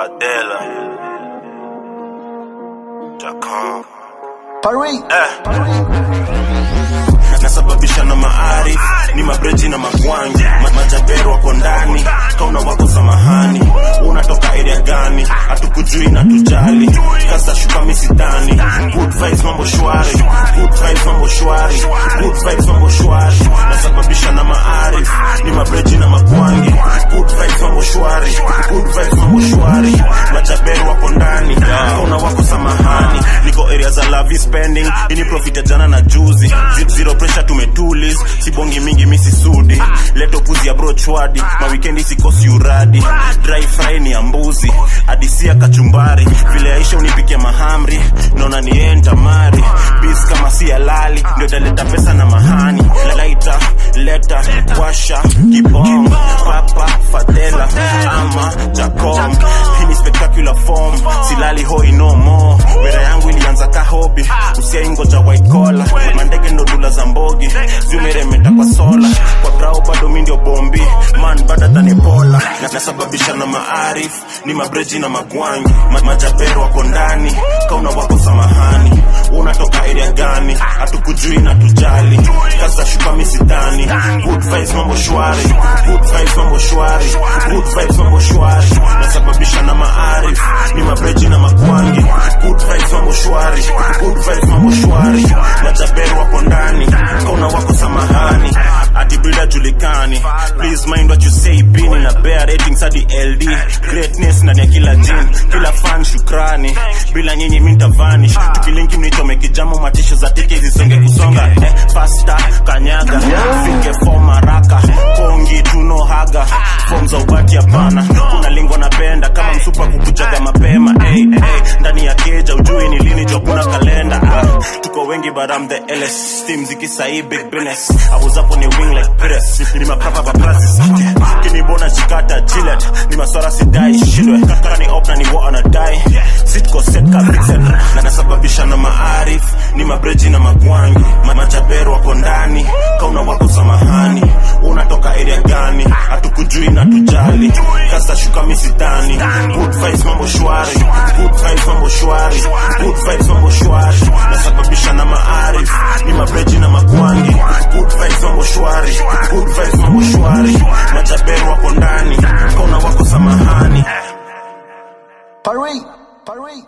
Fadela. Jacob. nasababisha na maarif ni mabreji na magwangi Ma- majabero wako ndani kauna wako samahani unatoka area gani hatukujui na tujali kasa shuka misitani good vibes mambo shwari good vibes mambo shwari good vibes mambo shwari nasababisha na maarif ni mabreji na magwangi good vibes mambo shwari good vibes mambo shwari majabero wako ndani kauna wako samahani niko area za lavi spending ini profit ya jana na juzi Z- zero pressure tumetulis sibongi mingi misi sudi leto puzi ya brochwadi mawikendi sikosi uradi dry fry ni ya mbuzi adisia kachumbari vile aisha unipikia mahamri naona nienta mari bis kama si halali ndio italeta pesa na mahani laita leta washa kibom papa fadela ama jacom hii ni spectacular form silali hoi no more wera yangu ilianza ka hobi usiaingoja white collar mandege ndo dula za mbogi zimeremeta kwa sola kwa brao bado mi ndio bombi man bada tanipola na nasababisha na maarif ni mabreji na magwangi Ma majabero wako ndani kauna wako samahani unatoka area gani hatukujui na tujali kaza shuka misitani good vibes mambo shwari good vibes mambo shwari good vibes mambo shwari nasababisha na maarif ni mabreji na magwangi good vibes mambo shwari good vibes mambo shwari majabero wako ndani kauna wako samahani ati brida julikani please mind what you say bini na bear ratings hadi ld greatness ndani ya kila jin kila fan shukrani bila nyinyi mi ntavanish tukilinki mnichome kijamo matisho za tiki zisonge kusonga eh, pasta kanyaga fike fom haraka kongi tuno haga fom za ubati hapana kuna lingo napenda kama msupa kukujaga mapema hey, hey, ndani ya keja ujui ni lini jo kuna kalenda ah, tuko wengi but I'm the LS steam zikisai big business I was up on a wing like Pires ni maprapa paparazzi kinibona chikata Gillette ni maswara sidai shindwe kaka ni op na ni wa anadai sitko set ka vixen na nasababisha na maarif ni mabreji na magwangi Ma- majabero wako ndani kauna wako samahani unatoka area gani hatukujui na tujali kasa shuka misitani good vibes mambo shwari good vibes mambo shwari good vibes mambo shwari nasababisha na maarif ni mabreji na magwangi good vibes mambo shwari good vibes mambo shwari majabero wako ndani kauna wako samahani Parui, Parui.